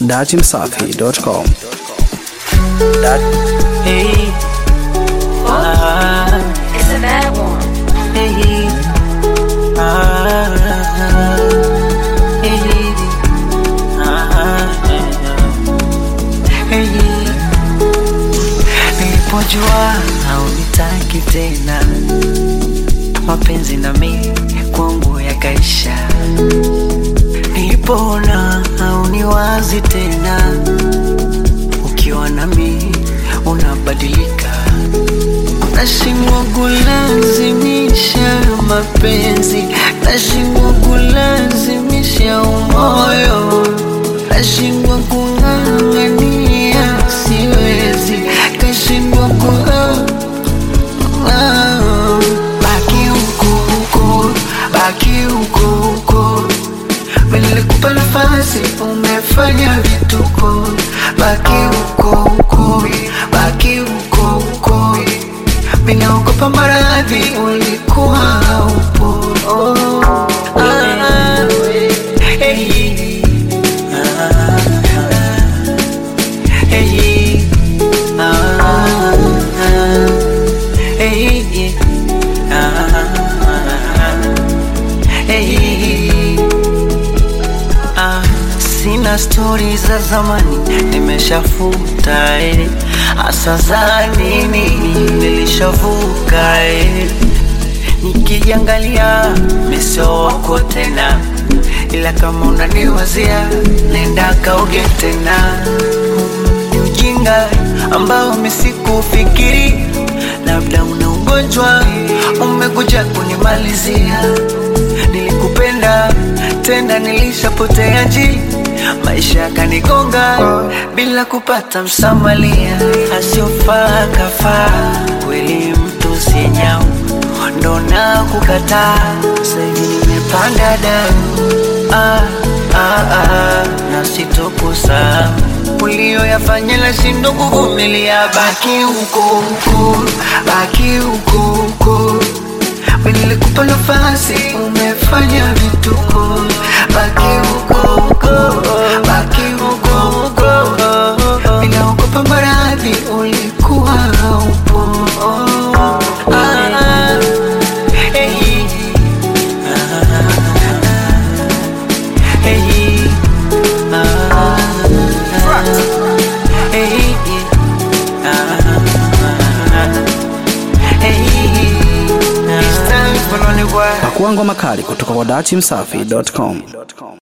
datimsafi.com. Hey, ah, It's a bad one. hey, ah, hey, ah, hey. Nilipojua haunitaki tena, mapenzi na mimi kwangu yakaisha. Nilipoona hauniwazi tena, ukiwa nami unabadilika, nashindwa kulazimisha mapenzi, nashindwa kulazimisha umoyo, nashindwa kung'ang'ania, siwezi, kashindwa ku Ah, baki huko huko, baki huko huko Nilikupa nafasi, umefanya vituko. Baki huko huko, baki huko huko. Ninaogopa maradhi, ulikuwa haupo. Oh, ah, hey, ah, hey, ah, hey, ah, hey. Ah, sina stori za zamani nimeshafuta eh. Asa za nini nilishavuka eh. Nikijiangalia meso wako tena, ila kama unaniwazia nenda kaoge tena. Ni ujinga ambao misikufikiri, labda una ugonjwa umekuja kunimalizia. Nilikupenda tena, nilishapotea njia, maisha yakanigonga bila kupata msamalia. Asiofaa kafaa, kweli mtu si nyau, ndo na kukataa. Sasa hivi nimepanda damu ah, ah, ah, na sitokusahau ulioyafanya nashindwa kuvumilia. Baki huko huko, baki huko huko Nilikupa nafasi, umefanya vituko. Baki huko huko, baki huko huko. Ninaogopa maradhi, ulikuwa haupo. Ah, hey, ah, hey, ah, hey, ah, hey. It's time for lonely boy. Pakua ngoma kali kutoka kwa datimsafi.com.